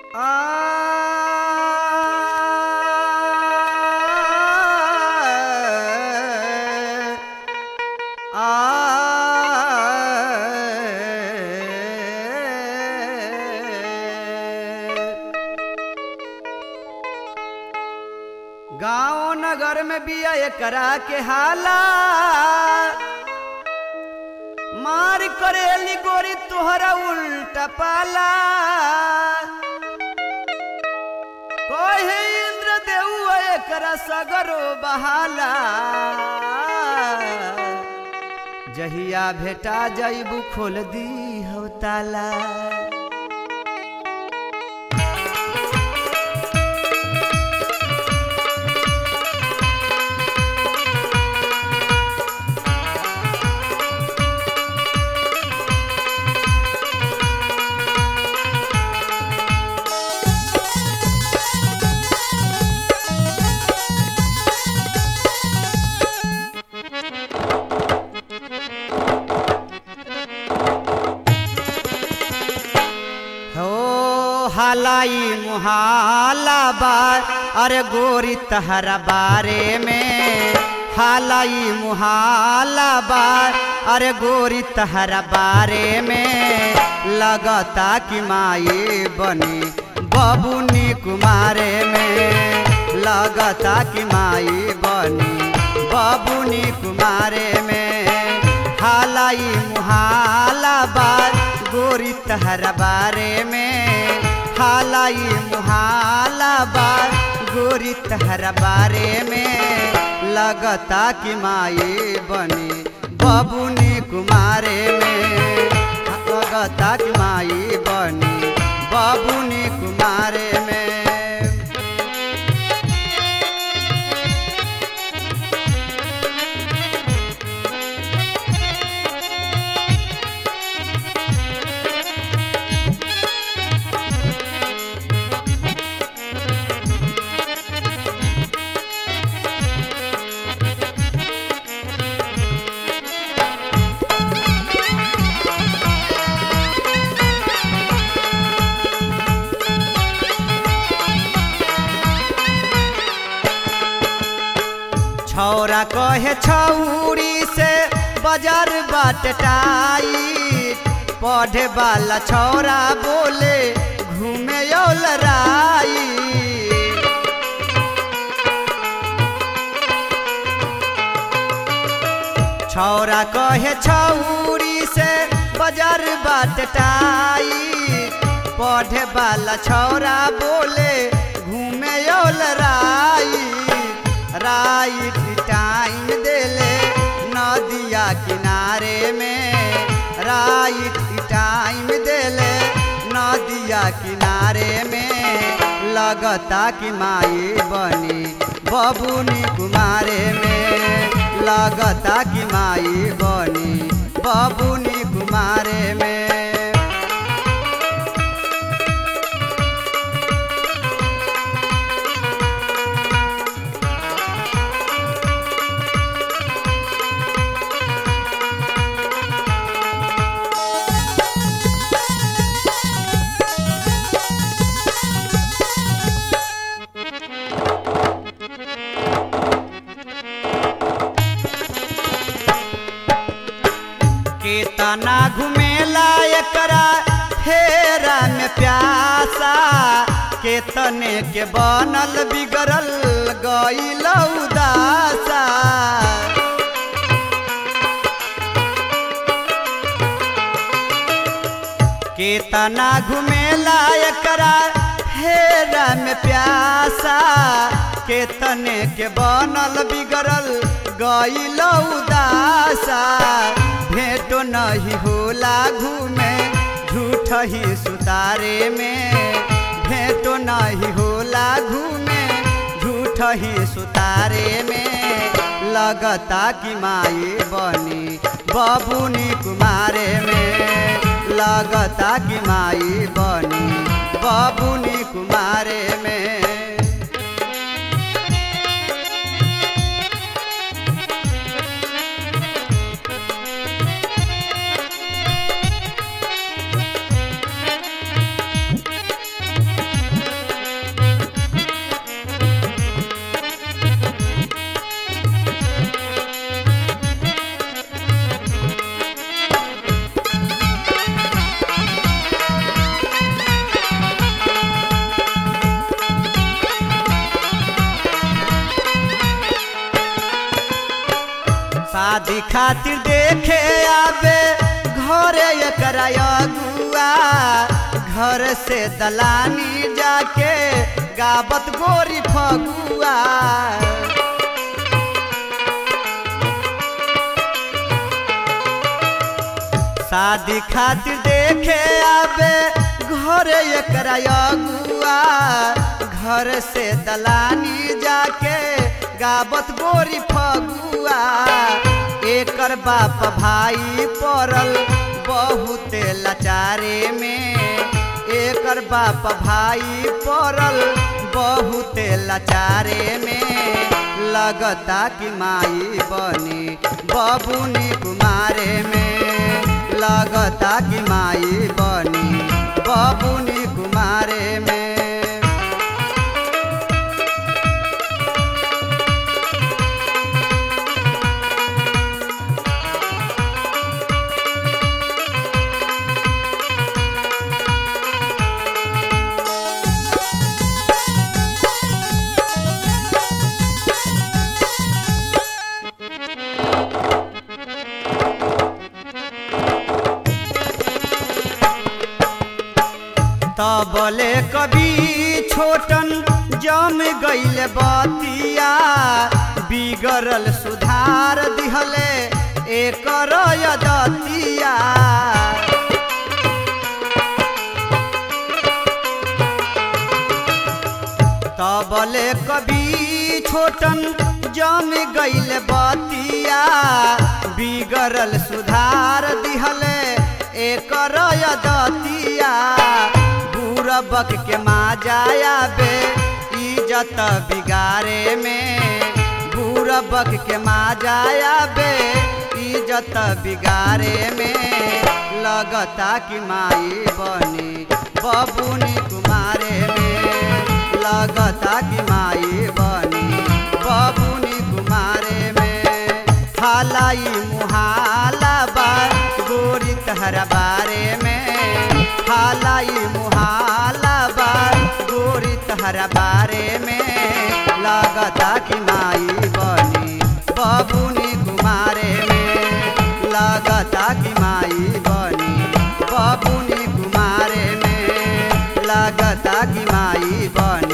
गांव नगर में बिया एकरा के हाला मार करेली गोरी तोहरा उल्टा पाला कहे इंद्र देव एकरा सगरो बहाला जहिया भेटा जईबू खोल दी हो ताला हो हालाई मुहाला बार अरे गोरी तहरा बारे में हालाई मुहाला बार अरे गोरी तहरा बारे में लगता कि माई बनी बबुनी कुमारे में लगता कि माई बनी बबुनी कुमारे में हालाई मुहाला बार गोरी तहरा बारे में हालाई मुहाला बार गोरी तहरा बारे में लगता कि माई बनी बबुनी कुमारे में लगता कि माई बनी बबुनी कुमारे में छौरा कहे छौरी से बाजार बाट टाइट पढ़े वाला छौरा बोले घूमे लड़ाई छौरा कहे छौरी से बाजार बाट टाइट पढ़े वाला छौरा बोले घूमे लड़ाई राइट टाइम देले नदिया किनारे में राइट टाइम देले नदिया किनारे में लगता कि माई बनी बबुनी कुमारे में लगता कि माई बनी बबुनी कुमारे में केतना घुमेला एकरा फेरा में प्यासा केतने के बनल बिगड़ल गईल उदासा केतना घुमेला एकरा फेरा में प्यासा केतने के बनल बिगड़ल गईल उदासा भेंटो नहीं होला घूमे झूठ ही सुतारे में भेंटो नहीं होला घूमे झूठ ही सुतारे में लगता कि माई बनी बबुनी कुमारे में लगता कि माई बनी बबुनी कुमारे में शादी खातिर देखे आवे घरे एकरा अगुआ घर से दलानी जाके गावत गोरी फगुआ शादी खातिर देखे आवे घरे एकरा अगुआ घर से दलानी जाके गावत गोरी फगुआ एकर बाप भाई पड़ल बहुते लाचारे में एकर बाप भाई पड़ल बहुते लाचारे में लगता कि माई बनी बबुनी कुमारे में लगता कि माई बनी बबुनी कुमारे में तबले कभी छोटन जम गईल बतिया बिगड़ल सुधार दिहले एकर यदतिया तबले कभी छोटन जम गईल बतिया बिगड़ल सुधार दिहले एकर यदतिया बुरबक के माँ जाया बे इज्जत बिगारे में बुरबक के माँ जाया बे इज्जत बिगारे में लगता कि माई बनी बबुनी कुमारे में लगता कि माई बनी बबुनी कुमारे में हालाई मुहाला बा गोरी तहरा बारे में हालाई मुहाला बा गोरी तहरा बारे में लगता कि माई बनी बबुनी कुमारे में लगता कि माई बनी बबुनी कुमारे में लगता कि माई बनी